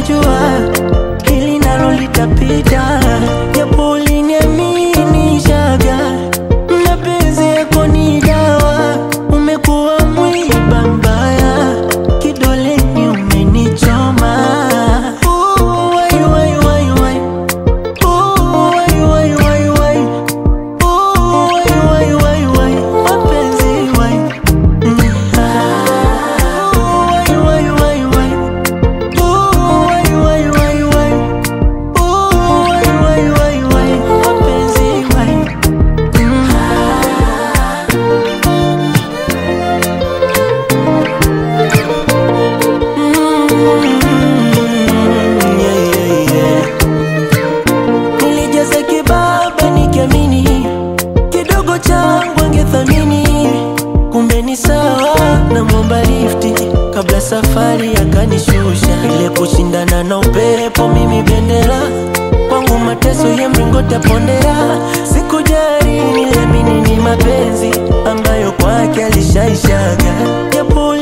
najua hili nalo litapita, japo uliniaminishaga mapenzi yako ni dawa, umekuwa mwiba mbaya, kidoleni umenichoma. Ooh, wai, wai, wai, wai. Ooh, wai, wai, wai, wai. Ooh, wai, wai, wai, wai. Mapenzi, wai. Mm. Ah. Ooh, wai, wai, wai, wai. Ooh, wai, wai, wai, wai. Ooh, wai, wai, wai, wai. Mapenzi, wai. Mm. Mm, yeah, yeah, yeah. Nilijaza kibaba nikiamini kidogo changu angethamini, kumbe ni sawa na mwomba lifti kabla safari akanishusha. Ile kushindana na upepo, mimi bendera kwangu, mateso ya mlingoti ya pondera. Sikujali, niliamini ni mapenzi ambayo kwake alishaishaga, japo